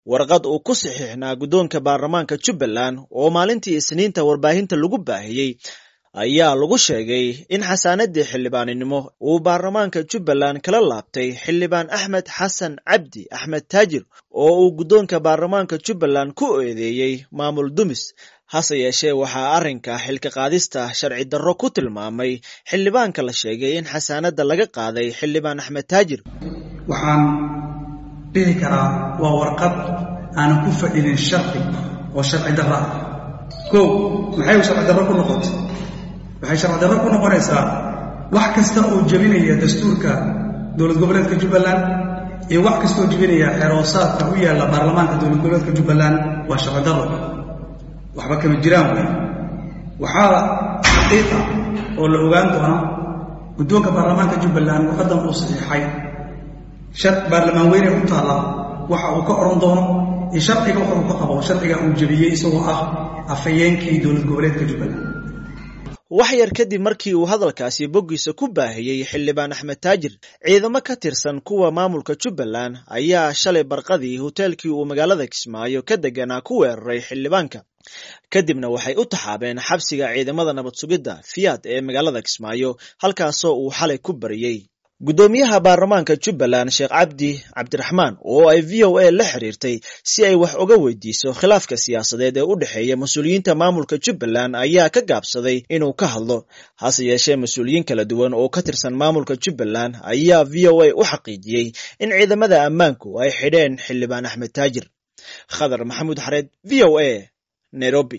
warqad uu ku saxiixnaa guddoonka baarlamaanka jubbaland oo maalintii isniinta warbaahinta lagu baahiyey ayaa lagu sheegay in xasaanadii xildhibaaninimo uu baarlamaanka jubbaland kala laabtay xildhibaan axmed xasan cabdi axmed taajir oo uu guddoonka baarlamaanka jubbaland ku eedeeyey maamul dumis hase yeeshee waxaa arrinka xilka qaadista sharci darro ku tilmaamay xildhibaanka la sheegay in xasaanadda laga qaaday xildhibaan axmed taajir waxaan dhihi karaa waa warqad aanan ku fadhinin sharci oo sharci darro ah kow maxay u sharci darro ku noqotay waxay sharci darro ku noqonaysaa wax kasta oo jebinaya dastuurka dowlad goboleedka jubbaland iyo wax kasta oo jebinaya xeroosaadka u yaalla baarlamaanka dowlad goboleedka jubbaland waa sharci darro waxba kama jiraan wey waxaa xaqiiqa oo la ogaan doona guddoonka baarlamaanka jubbaland warqaddan uu saxiixay baarlamaan weyne u taalla waxa uu ka odhan doono iyo sharciga waxa uu ka qabo sharciga uu jebiyey isagoo ah afhayeenkii dowlad goboleedka jubbaland wax yar kadib markii uu hadalkaasi boggiisa ku baahiyey xildhibaan axmed taajir ciidamo ka tirsan kuwa maamulka jubbaland ayaa shalay barqadii hoteelkii uu magaalada kismaayo ka deganaa ku weeraray xildhibaanka kadibna waxay u taxaabeen xabsiga ciidamada nabad sugidda fiyaad ee magaalada kismaayo halkaasoo uu xalay ku bariyey guddoomiyaha baarlamaanka jubbaland sheekh cabdi cabdiraxmaan oo ay v o a la xiriirtay si ay wax uga weydiiso khilaafka siyaasadeed ee u dhexeeya mas-uuliyiinta maamulka jubbaland ayaa ka gaabsaday inuu ka hadlo hase yeeshee mas-uuliyiin kala duwan oo ka tirsan maamulka jubbaland ayaa v o a u xaqiijiyey in ciidamada ammaanku ay xidheen xildhibaan axmed taajir khadar maxamuud xareed v o a nairobi